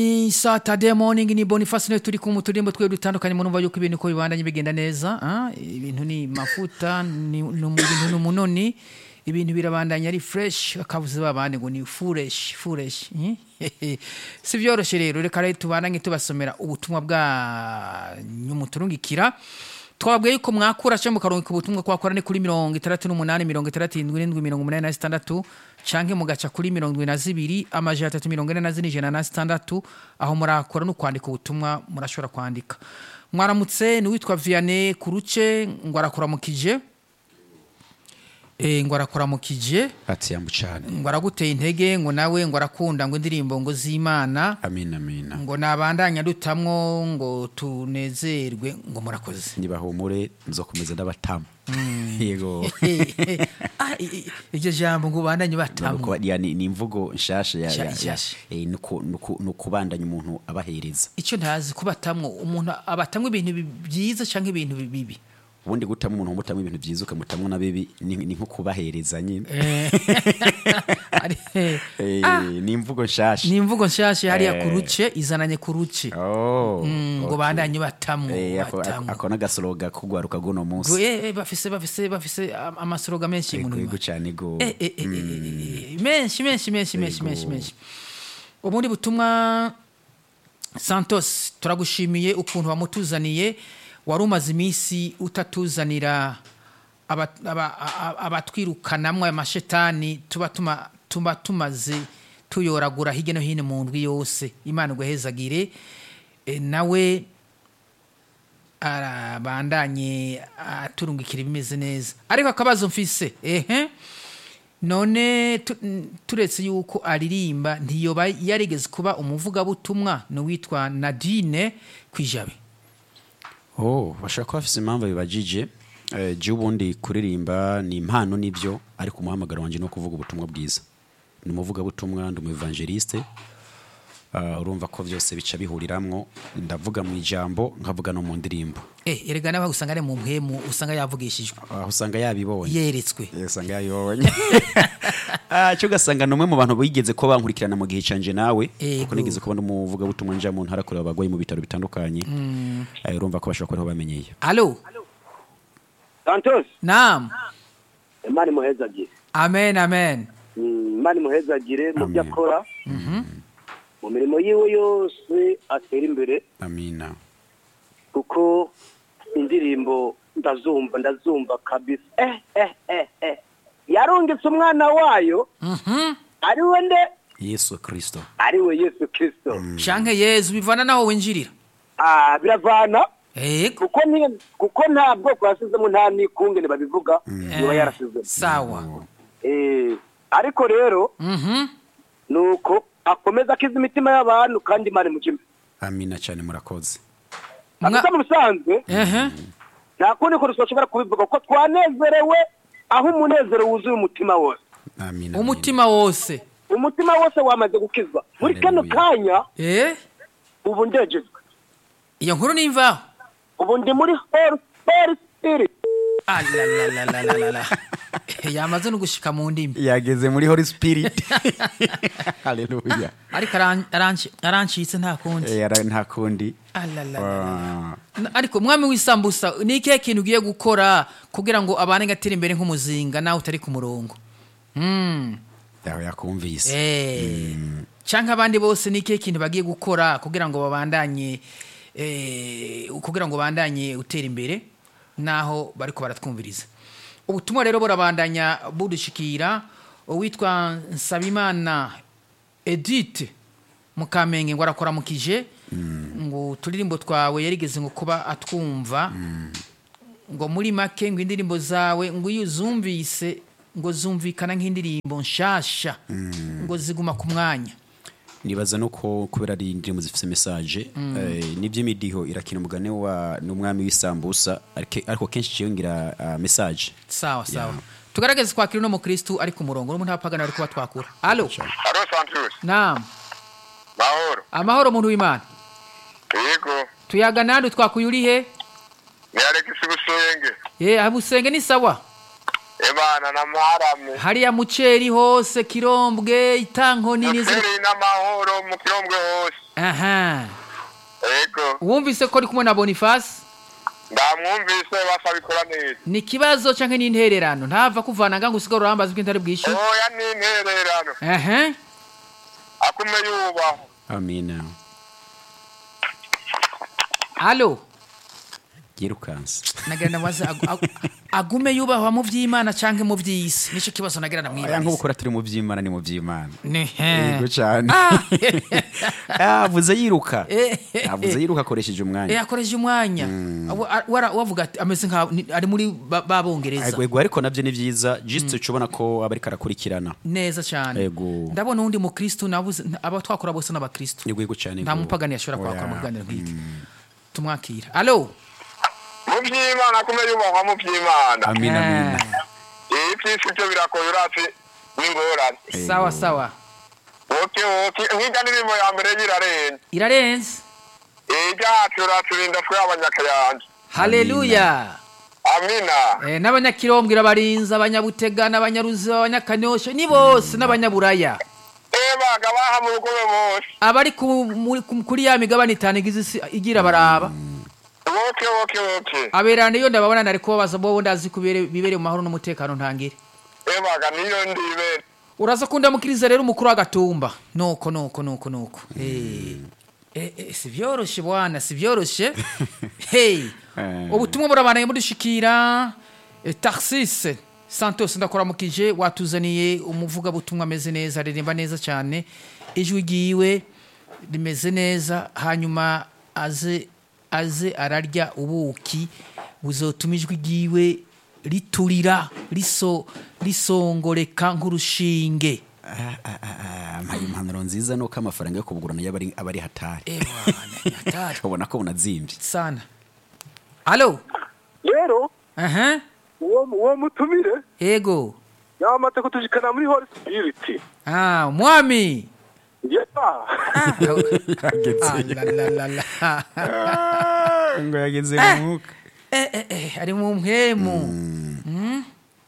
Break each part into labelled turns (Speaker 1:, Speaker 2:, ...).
Speaker 1: Ni Saturday morning ni Boniface niwe turi ku turimbo twe dutandukanye mu numva yuko ibintu ko bibandanye bigenda neza ah ibintu ni mafuta ni ni mu- ibintu ni umunoni ibintu birabandanya ari fresh akavuze babandi ngo ni fresh fresh eh? si byoroshye rero reka rero tubandanye tubasomera ubutumwa bwa nyumuturungikira twabwiye yuko mwakura cyangwa mukaronka ubutumwa kwakora ni kuri mirongo itandatu n'umunani mirongo itandatu n'indwi mirongo umunani na zitandatu canke mugaca kuri mirongo indwi na zibiri amajana atatu mirongo ine na zine ijana na zitandatu aho murakora no kwandika ubutumwa murashobora kwandika mwaramutse ni uwitwa vianney kuruce ngo arakuramukije Eh, ngo arakuramukije
Speaker 2: ati yambu cyane
Speaker 1: ngo araguteye intege ngo nawe ngo arakunda ngo indirimbo ngo z'imana
Speaker 2: amina amina
Speaker 1: ngo nabandanya dutamwo ngo tunezerwe ngo murakoze
Speaker 2: nibahumure nzokomeza ndabatamu yego
Speaker 1: Ah, i- i- iryo jambo ngo ubandanye batamu
Speaker 2: Nuko ya- ni ni imvugo nshasha ya-
Speaker 1: Nsha-
Speaker 2: ya- ya-
Speaker 1: nshasha.
Speaker 2: eh, nuku- nuku- nukubandanya umuntu abahereza
Speaker 1: icyo ntazi kubatamwo umuntu abatamwo ibintu bi- byiza cyangwa ibintu bi- bibi
Speaker 2: ubundi gutamo umuntu umutamo ibintu byiza ukamutamwo na bibi ni ni nko kubahereza nyine
Speaker 1: Ari-
Speaker 2: Eh,
Speaker 1: Ah,
Speaker 2: ni imvugo nshasha
Speaker 1: ni imvugo nshyashya hariya
Speaker 2: Eh.
Speaker 1: ku ruce izananye ku ruce
Speaker 2: Oh,
Speaker 1: Mm, ngo
Speaker 2: okay.
Speaker 1: bandanye batamwo
Speaker 2: Eh, ako-
Speaker 1: batamwo.
Speaker 2: ako n'agasoroga kugwaruka guno
Speaker 1: Ngo,
Speaker 2: munsi
Speaker 1: eh, eh, bafise bafise bafise am- amasoroga menshi mu
Speaker 2: yego
Speaker 1: numa
Speaker 2: yego cyane go
Speaker 1: Eh, eh, eh, eh, eh, eh, menshi menshi menshi menshi menshi menshi ubundi butumwa santos turagushimiye ukuntu wamutuzaniye wari umaze iminsi utatuzanira aba- aba- a- abatwirukanamwo aya mashetani tuba tuma- tuba tumaze tuyoragura hirya no hino mu ndwi yose imana iguhezagire Eh, nawe arabandanye aturungikira ibimeze neza ariko akabazo mfise ehe none tu- n- turetse yuko aririmba ntiyoba yarigeze kuba umuvugabutumwa ni uwitwa nadine kwijabe
Speaker 2: oh bashobora kuba bafite impamvu bibajije eh, jya ubundi kuririmba ni impano nibyo ariko umuhamagaro wanjye ni ukuvuga ubutumwa bwiza ni umuvugabutumwa ndi umu evangeliste Ah, urumva ko byose bica bihuriramwo ndavuga mu ijambo nkavuga no mu ndirimbo
Speaker 1: eh erega nawe usanga ari mu mpemu usanga yavugishijwe
Speaker 2: aho usanga yabibonye
Speaker 1: yeretswe
Speaker 2: Eh, usanga yabibonye Ah, cyo ugasanga ni umwe mu bantu bigeze ko bankurikirana mu gihe canje nawe
Speaker 1: Ego.
Speaker 2: kuko nigeze kuba n'umuvugabutumwa nja mu ntara kureba abagwayi mu bitaro bitandukanye Eh, urumva ko bashobora kuba ariho bamenyeye
Speaker 1: alo
Speaker 3: santos
Speaker 1: naam
Speaker 3: imana imuhezagire
Speaker 1: amen amen
Speaker 3: Mm, imana imuhezagire mu byo
Speaker 2: Amen.
Speaker 3: akora mu mirimo yiwe yose atera imbere
Speaker 2: amina
Speaker 3: kuko indirimbo ndazumva ndazumva kabisa eh eh eh eh yarungitse umwana wayo
Speaker 1: Mhm.
Speaker 3: ari we nde
Speaker 2: yesu kristo
Speaker 3: ari we yesu kirisito
Speaker 1: shanke yezu bivana naho winjirira
Speaker 3: ah biravana
Speaker 1: ego
Speaker 3: kuko ni kuko nta bwoko yasizemo nta n'ikungene babivuga niba yarasizemo
Speaker 1: sawa
Speaker 3: eh ariko rero
Speaker 1: Mhm.
Speaker 3: nuko akomeza akiza imitima y'abantu kandi imana imukime
Speaker 2: amina cyane murakoze
Speaker 1: Mwa-
Speaker 3: gusa mu bisanzwe
Speaker 1: ehe
Speaker 3: nta kundi kuntu twashobora kubivuga ko twanezerewe aho umunezero wuzuye umutima wose
Speaker 2: amina
Speaker 1: umutima wose
Speaker 3: umutima wose wamaze gukizwa muri kano
Speaker 2: Haleluya.
Speaker 3: kanya
Speaker 1: eh
Speaker 3: ubu ndegejwe
Speaker 1: iyo nkuru nimvaho
Speaker 3: ubu ndi muri holy holy spirit
Speaker 1: alalalalala yamaze no gushika mu ndimi
Speaker 2: yageze muri holy spirit haleluya
Speaker 1: ariko aran- aranci- arancitse nta kundi
Speaker 2: Eh, ara- nta kundi
Speaker 1: Alalalala.
Speaker 2: Ah,
Speaker 1: Na- ariko mwami w'isambusa ni ikihe kintu ugiye gukora kugira ngo abane gatera imbere nk'umuzinga nawe utari ku murongo Mm.
Speaker 2: yawe yakumvise
Speaker 1: Eh. canke abandi bose ni ikihe kintu bagiye gukora kugira ngo babandanye eh, kugira ngo bandanye utera imbere naho bariko baratwumviriza ubutumwa rero burabandanya budushikira uwitwa nsabimana edith mukamenge ngo arakoramukije ngo uturirimbo twawe yarigeze ngo kuba atwumva ngo muri make ngo indirimbo zawe ngo iyo uzumvise ngo zumvikana nk'indirimbo nshasha ngo ziguma ku mwanya
Speaker 2: nibaza no ko kubera ari indirimbo zifite message eh, n'iby'imidiho irakina umugani wa n'umwami w'isambusa ariko ariko kenshi ciyongera uh, message
Speaker 1: sawa sawa tugaragaze kwakira uno mukristu ari ku murongo n'umuntu apagana ari kuba twakura alo
Speaker 4: Haro Santos,
Speaker 1: naam
Speaker 4: mahoro.
Speaker 1: amahoro muntu w'imana
Speaker 4: Yego,
Speaker 1: tuyaga nandi twakuye uri he
Speaker 4: ni Alex Busenge.
Speaker 1: Eh, abusenge ni sawa
Speaker 4: Ebana na maharamye.
Speaker 1: hariya muceri hose kirombwe itanko nini zi-
Speaker 4: Noferi n'amahoro mu kirombwe hose.
Speaker 1: aha
Speaker 4: yego
Speaker 1: wumvise ko ari kumwe na boniface
Speaker 4: ndamwumvise basa bikora neza
Speaker 1: ni ikibazo cyangwa ni intererano ntava kuvana ngo usigare urambaza ubwo ntari bwishyure
Speaker 4: oya ni intererano
Speaker 1: aha
Speaker 4: akume yubaho
Speaker 2: amina
Speaker 1: alo
Speaker 2: yirukanse
Speaker 1: nagira ndamubaze agu- agu- agume yubahwa mu by'imana cyangwa mu by'isi nicyo kibazo nagira
Speaker 2: aya
Speaker 1: ndamwibariza
Speaker 2: nk'ubukora turi mu by'imana ni mu by'imana
Speaker 1: ni
Speaker 2: yego cyane
Speaker 1: Ah.
Speaker 2: yavuze yiruka
Speaker 1: Eh.
Speaker 2: yavuze yiruka akoresheje
Speaker 1: Eh,
Speaker 2: umwanya
Speaker 1: akoresha umwanya Wa- a- wara- wavuga ati ameze nka ni- ari muri ba- babongereza
Speaker 2: yego ariko nabyo ni byiza jisite uca ubona ko aba ariko arakurikirana
Speaker 1: neza cyane
Speaker 2: Yego.
Speaker 1: ndabona uwundi mukristu nabuze aba twakora bose n'abakristu
Speaker 2: yego yego cyane
Speaker 1: nta
Speaker 2: yego.
Speaker 1: mupagani yashobora kwakora mu
Speaker 2: Oya.
Speaker 1: biganiro nk'iki tumwakira alo
Speaker 4: mu by'imana akume yubahwa mu by'imana
Speaker 2: amina amina
Speaker 4: iyi by'isi byo birakoye urasi n'ingorane
Speaker 2: Yego.
Speaker 1: sawa sawa
Speaker 4: oke oke nk'ijya ndirimbo ya mbere y'irarenze
Speaker 1: irarenze
Speaker 4: iyi ryacu uraturinda twe abanyakayanja
Speaker 1: haleluya
Speaker 4: amina
Speaker 1: Eh, n'abanyakirombwe irabarinza abanyabutega n'abanyaruzi abanyakanyosha ni bose n'abanyaburaya
Speaker 4: ebaga baha mu rugobe bose
Speaker 1: abari ku- muri- ku- kuri ya migabane itanu igize isi igira baraba
Speaker 4: oke oke oke
Speaker 1: aberana iyo ndababona nari kubabaza bo ndazi kubere bibere mu mahoro n'umutekano ntangire
Speaker 4: ebaga niyo ndibere
Speaker 1: uraza kundamukiriza rero umukuru w'agatumba nuko nuko nuko nuko Eh, eh, eh, si byoroshye bwana si byoroshye hey
Speaker 2: Eh.
Speaker 1: ubutumwa burabanaye budushikira eh, taxis santos ndakuramukije watuzaniye umuvugabutumwa ameze neza aririmba neza cyane ijwi ryiwe rimeze neza hanyuma aze aze ararya ubuki buzotuma ijwi ryiwe riturira riso risongoreka nk'urushinge
Speaker 2: Ah, ah, ah, ah, mpaye impanuro nziza nuko amafaranga yo kubugurana yaba ari- aba ari hatari
Speaker 1: Ewana, hatari
Speaker 2: ubona ko bunazimbye
Speaker 1: sana alo
Speaker 3: rero
Speaker 1: aha
Speaker 3: uwo uwo mutumire
Speaker 1: ego
Speaker 3: yamaze kutushikana muri holy spirit
Speaker 1: ah mwami
Speaker 3: yeah.
Speaker 1: Ah, la, la, la, la.
Speaker 2: ngo yageze mu mwuka
Speaker 1: Eh, eh, eh, ari mu mpwemu Mm.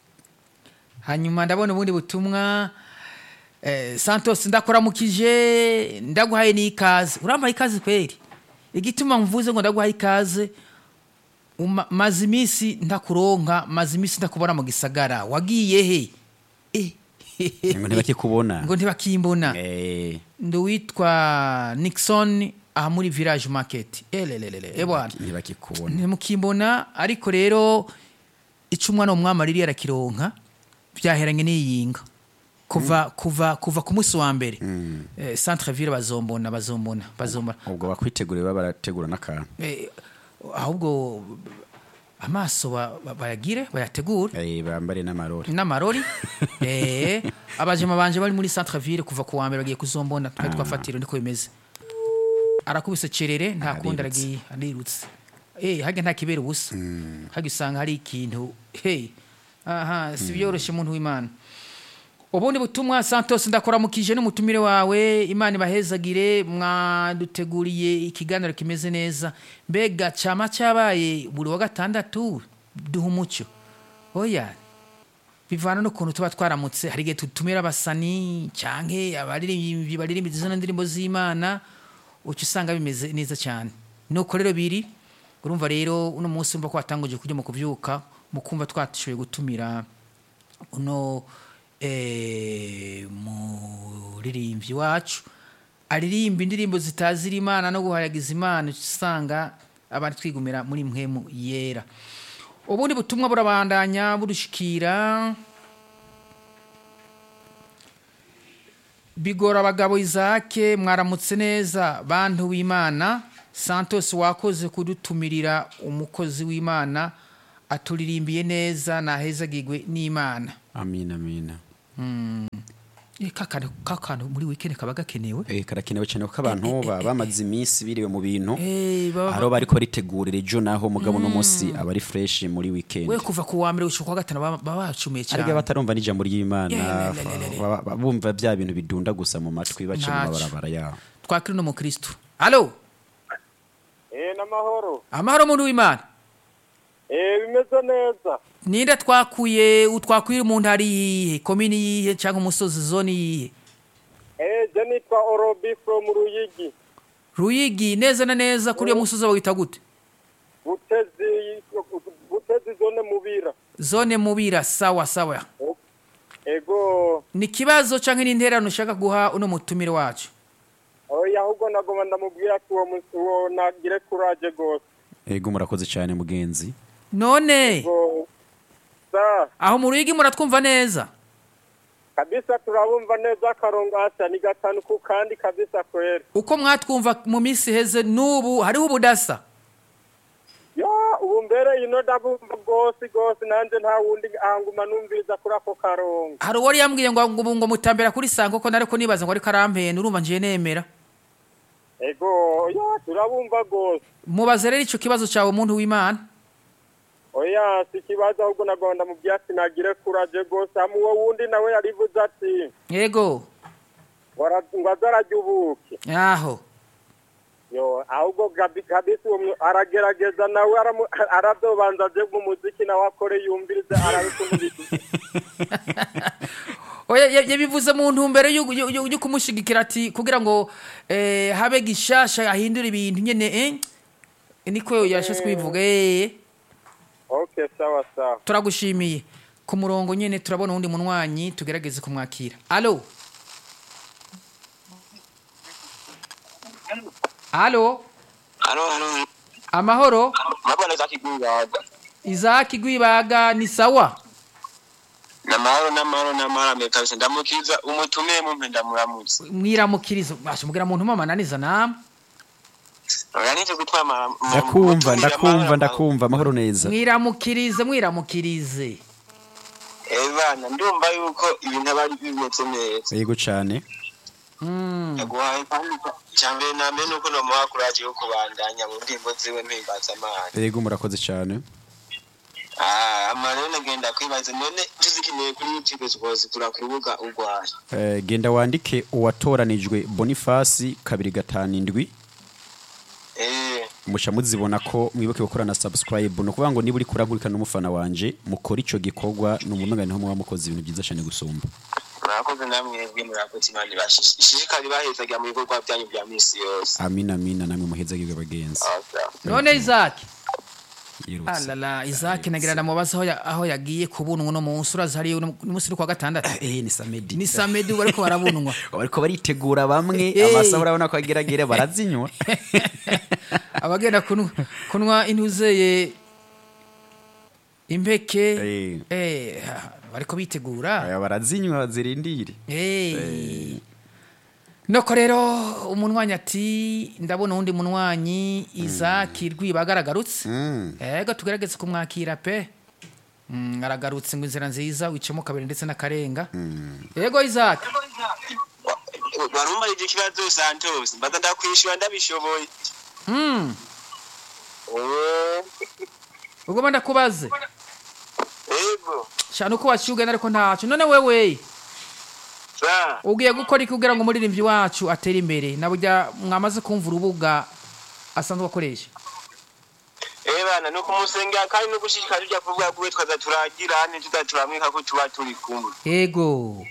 Speaker 1: hanyuma ndabona ubundi butumwa eh, santos ndakuramukije ndaguhaye n'ikaze urampaye ikaze kweri igituma mvuze ngo ndaguhaye ikaze uma- maze iminsi ndakuronka maze iminsi ndakubona mu gisagara wagiye he Eh,
Speaker 2: ngo ntibakikubona
Speaker 1: ngo ntibakimbona
Speaker 2: Eh,
Speaker 1: ndi uwitwa nixon aha muri village market elelelele ebwana
Speaker 2: ntibakikubona
Speaker 1: ntimukimbona ariko rero icyo umwana w'umwami aririye arakironka byaheranye n'iyinga kuva kuva kuva ku munsi wa mbere eh, centre ville bazombona bazombona bazombona
Speaker 2: ubwo bakwiteguriye baba barategura n'akantu
Speaker 1: Eh, ahubwo amaso ba- ba- bayagire bayategure
Speaker 2: Eh, bambare n'amarori
Speaker 1: n'amarori eh, abajema banje bari muri centre ville kuva ku wa mbere bagiye kuzombona twari twafatira niko bimeze arakubise cerere nta kundi
Speaker 2: Arirutse.
Speaker 1: aragiye arirutse eh hage nta kibera ubusa hage usanga hari ikintu hey aha si byoroshye umuntu w'imana ubundi butumwa santos ndakuramukije n'umutumire wawe imana ibahezagire mwaduteguriye ikiganiro kimeze neza mbega cyama cyabaye buri wa gatandatu duha umucyo oya bivana n'ukuntu tuba twaramutse hari igihe tutumira abasani cyangwa abaririmbyi baririmba izo ndirimbo z'imana uca usanga bimeze neza cyane nuko rero biri urumva rero uno munsi urumva ko watanguje kujya mu kubyuka mu kumva twatishoboye gutumira uno eh, muririmbyi wacu aririmba indirimbo zitazira imana no guhayagiza imana uca usanga abantu twigumira muri mpwemu yera ubundi butumwa burabandanya budushikira bigora abagabo izake mwaramutse neza bantu w'imana santos wakoze kudutumirira umukozi w'imana aturirimbiye neza nahezagirwe n'imana
Speaker 2: amina amina
Speaker 1: Eh, kakantu kakantu muri weekend kaba gakenewe
Speaker 2: Eh, karakenewe cyane kuko abantu baba bamaze iminsi biriwe mu bintu
Speaker 1: Eh, baba-
Speaker 2: aho bariko ritegurira ejo naho mugabo uno munsi aba ari fresh muri weekend
Speaker 1: we kuva ku wa mbere gushika ku wa gatanu baba baba bacumiye
Speaker 2: ariko
Speaker 1: cyane
Speaker 2: batarumva n'ijambo ry'imana
Speaker 1: Yeah, le, le, le, le.
Speaker 2: baba- baba bumva bya bintu bidunda gusa mu matwi baca mu
Speaker 1: Ntacyo.
Speaker 2: mabarabara yabo
Speaker 1: twakiri no mu kristo alo
Speaker 3: eh n'amahoro
Speaker 1: amahoro muntu w'imana
Speaker 3: eh bimeze neza
Speaker 1: ninde twakuye utwakuye umuntu ari yihe komini yihe cyangwa umusozi zone yihe
Speaker 3: eh je nitwa orobi from ruyigi
Speaker 1: ruyigi neza na neza kuri iyo musozi bawita gute
Speaker 3: butezi butezi zone mubira
Speaker 1: zone mubira sawa sawa
Speaker 3: ego
Speaker 1: ni ikibazo cyangwa ni intererano ushaka guha uno mutumire wacu
Speaker 3: oya ahubwo nagoma ndamubwira ko uwo mu- uwo nagire kuraje gose
Speaker 2: ego murakoze cyane mugenzi
Speaker 1: none
Speaker 3: ngo sa
Speaker 1: aho mu ruyigi muratwumva neza
Speaker 3: kabisa turabumva neza akarongo hasa ni gatanu ku kandi kabisa kwera
Speaker 1: uko mwatwumva mu minsi iheze n'ubu hariho ubudasa
Speaker 3: ya ubu mbere ino ndabumva rwose rwose nanjye nta wundi ahanguma numviriza kuri ako karongo
Speaker 1: hari uwari yambwiye ngo ngo ngo mutambera kuri sango ko nariko nibaza ngo ariko arampenda urumva njiye nemera
Speaker 3: ego ya turabumva rwose
Speaker 1: mubaze rero ico kibazo cyawe umuntu w'imana
Speaker 3: oya si ikibazo ahubwo nagomba mu byatsi nagire kuraje rwose hamwe uwo wundi nawe yarivuze ati
Speaker 1: yego
Speaker 3: wara- ngo azarajya ubuke
Speaker 1: aho
Speaker 3: yo ahubwo gabi kabisa uwo mwe- aragerageza nawe aramu- aradobanza aje mu muziki nawe akore yumvirize arabikumviriza
Speaker 1: oya ya- yabivuze mu ntumbero yo- yo yo- yo kumushigikira ati kugira ngo eh, habe gishasha ahindura ibintu nyene eh niko yashase kubivuga eh
Speaker 3: okay sawa sawa
Speaker 1: turagushimiye ku murongo nyene turabona uwundi munwanyi tugerageze kumwakira alo alo
Speaker 4: hano hano
Speaker 1: amahoro
Speaker 4: mabona za kigubaga
Speaker 1: izaki gwibaga ni sawa
Speaker 4: namahoro namahoro namahoro ame kabisa ndamukiza umutumiye mumpe ndamuramutse
Speaker 1: mwiramukirizo basha mugira muntu mamananiza namwe
Speaker 4: oya nije gutwara
Speaker 2: ndakumva ndakumva ndakumva amahoro neza
Speaker 1: mwiramukirize mwiramukirize
Speaker 4: ebana ndumva yuko ibintu aba ari bimeze neza
Speaker 2: yego cyane
Speaker 1: Mm.
Speaker 4: yaguhaye kandi cyambere na mbere nuko nomuha kuraje yo kubandanya mu ndirimbo ziwe mpimbaza amana
Speaker 2: yego murakoze cyane
Speaker 4: Ah, amana rero nagenda kwibaza none tuzikeneye kuri youtube twozikura ku rubuga urwaye
Speaker 2: Eh, genda wandike uwatoranijwe bonifasi kabiri gatanu indwi
Speaker 4: eh
Speaker 2: muca muzibona ko mwibuke gukora na subscribe ni ukuvuga ngo niba uri kurankurikirana n'umufana wanje mukora icyo gikorwa ni umumega niho muba mukoze ibintu byiza cyane gusumba
Speaker 4: murakoze namwebwe murakoze imana ibashishikari bahezaga mu bikorwa byanyu bya misi yose
Speaker 2: amina amina namwe muhezagirwe bagenzi
Speaker 4: Awesome.
Speaker 1: none izaki
Speaker 2: yirutse
Speaker 1: alala izaki nagira ndamubaza aho ya- aho yagiye kubunwa uno munsi urazi hariya uno munsi uri kwa gatandatu
Speaker 2: eh ni samedi
Speaker 1: ni samedi ubu ariko barabunwa
Speaker 2: bariko baritegura bamwe
Speaker 1: Eh.
Speaker 2: amasaha urabona ko ageragere barazinywa
Speaker 1: abagenda kunywa- kunywa intuzeye impeke
Speaker 2: Eh.
Speaker 1: eh, bariko bitegura
Speaker 2: Aya, barazinywa zirindire
Speaker 1: Eh. noko rero umunwanyi ati ndabona uwundi munwanyi izaki rwiba agaragurutse
Speaker 2: Mm.
Speaker 1: ego tugerageze kumwakira pe Mm, aragarutse ngo inzira nziza wicemo kabiri ndetse n'akarenga ego izaki
Speaker 4: warumva icyo kibazo santos mbaza ndakwishyura ndabishoboye
Speaker 1: Mm,
Speaker 4: Eh,
Speaker 1: ugomba ndakubaze
Speaker 4: yego
Speaker 1: shana uko waciye ugana ariko ntacyo none wewe
Speaker 4: sa
Speaker 1: ugiye gukora iki kugira ngo umuririmbyi wacu atere imbere na burya mwamaze kumva urubuga asanzwe akoresha
Speaker 4: eh bana no kumusengera kandi no gushishikara tujya kuvuga kuwe twaza turagira hane tutaturamwika ko tuba turi kumwe
Speaker 1: ego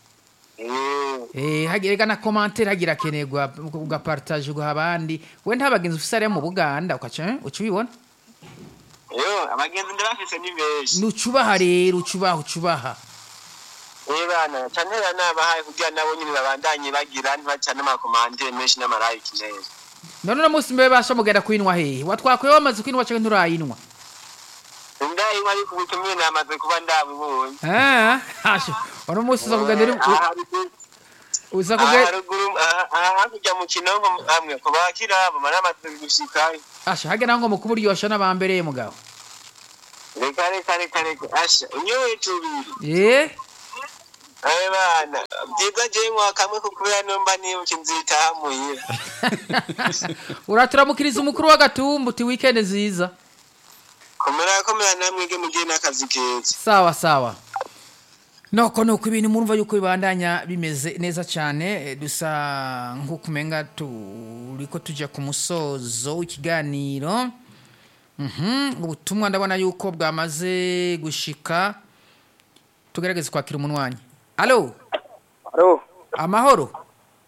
Speaker 4: Eh,
Speaker 1: Eh, hagira na commentaire hagira kenerwa ugapartage ugaha abandi we nta bagenzi ufise ariya mu buganda ukaca eh, uca ubibona
Speaker 4: yo abagenzi ndabafise ni benshi
Speaker 1: nucubaha rero ucubaha ucubaha
Speaker 4: eh bana canera nabahaye kugira nabo nyine babandanye bagira ntibaca n'amakomandire menshi n'amarayiki neza
Speaker 1: none uno munsi mbe basha mugenda kwinwa hehe watwakwiye wamaze kwinwa canke nturayinwa
Speaker 4: ndayinywa ariko ubutumire namaze kuba ndabubonye
Speaker 1: Ah, hasha uno munsi uza kugenda uri-
Speaker 4: aha haruguru-
Speaker 1: uza
Speaker 4: aha
Speaker 1: kugenda
Speaker 4: haruguru aha- aha hakurya mu kinonko hamwe ku bakirabo maramaze gushikayo
Speaker 1: asha hagera ngo mukuburyosha n'abambereye mugabo
Speaker 4: reka reka reka reka asha unyoye tubiri
Speaker 1: eh
Speaker 4: abe bana byiza jewe nkwa kamwe ko kubera nomba nibuka inzitaha muhira
Speaker 1: uraturamukiriza umukuru w'agatumba uti weekend nziza
Speaker 4: komera komera namwege mugiye n'akazi keza
Speaker 1: sawa sawa noko nuko ibintu murumva yuko bibandanya bimeze neza cyane eh, dusa nk'uko umenga turiko tujya ku musozo w'ikiganiro Mhm, ubutumwa ndabona yuko bwamaze gushika tugerageze kwakira umunwanyi alo
Speaker 3: alo
Speaker 1: amahoro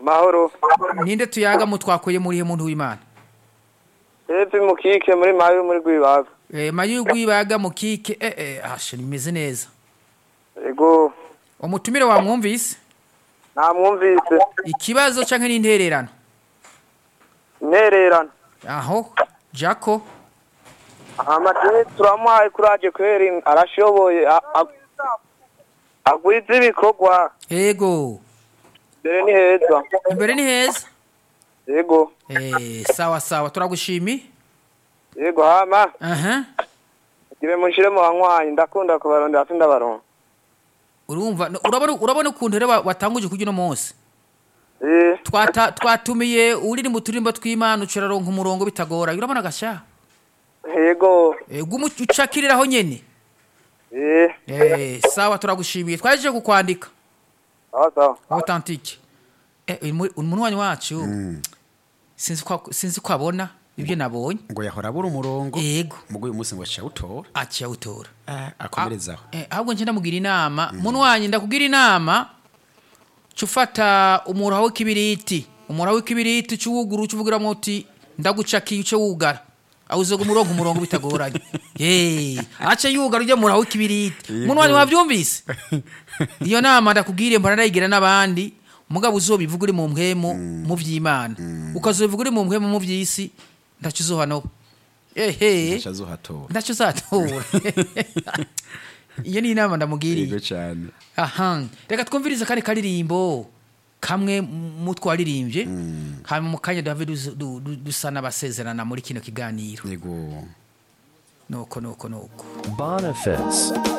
Speaker 5: amahoro
Speaker 1: ninde tuyaga mu twakuye muri he muntu w'imana
Speaker 5: hepfo mukike muri mayo muri rwibaga
Speaker 1: Eh, mayu y'urwibaga mu kike eh eh ashe nimeze neza
Speaker 5: ego
Speaker 1: umutumire wamwumvise
Speaker 5: namwumvise
Speaker 1: ikibazo canke n'intererano
Speaker 5: intererano
Speaker 1: aho jako
Speaker 5: amadini turamuhaye kuraje kweri arashoboye a- a- agwiza ibikorwa
Speaker 1: ego
Speaker 5: mbere ni heza
Speaker 1: imbere ni heza
Speaker 5: ego
Speaker 1: eh sawa sawa turagushimi
Speaker 5: ego hama
Speaker 1: aha
Speaker 5: ibe munshire mu banywanyi ndakunda kubarondera ati ndabaronka
Speaker 1: urumva no- urabona urabona ukuntu rero wa- watanguje kurya uno munsi
Speaker 5: eh
Speaker 1: Twata- twatumiye uri mu turimbo tw'imana uciraronka umurongo bitagora urabona gasha
Speaker 5: ego
Speaker 1: Eh, gumu ucakiriraho nyene
Speaker 5: eh
Speaker 1: eh sawa turagushimiye twaje kukwandika
Speaker 5: sawa sawa
Speaker 1: authentique eh uyu mu- umuntu wanyu wacu sinzi kwa sinzi ko abona ibyo nabonye
Speaker 2: ngo yahora abura umurongo
Speaker 1: yego
Speaker 2: mugo uyu munsi ngo acawutora
Speaker 1: aciye awutora
Speaker 2: akomerezaho
Speaker 1: Eh, ahubwo nje ndamugira inama muntu wanyu ndakugira inama ca ufata umura w'ikibiriti umura w'ikibiriti uca uwugura uca uvugiramwo uti ndagucakiye uce wugara awuzoga umurongo umurongo bitagoranye ye aca yugara ujya mura w'ikibiriti muntu wanyu wavyumvise iyo nama ndakubwire mbona ndayigira n'abandi mugabo uzobivuga uri mu mpwemu mu vy'imana ukazobivuga uri mu mpwemu mu vy'isi ndaco uzohanoba ehe
Speaker 2: azohatora
Speaker 1: ndaco uzatora iyo ni inama ndamugiriye
Speaker 2: yego cyane
Speaker 1: aha reka twumvirize kari karirimbo kamwe mu twaririmbye hanyuma mu kanya duhave dusa- du- du- dusa n'abasezerana muri kino kiganiro
Speaker 2: yego
Speaker 1: nuko nuko nuko
Speaker 6: Boniface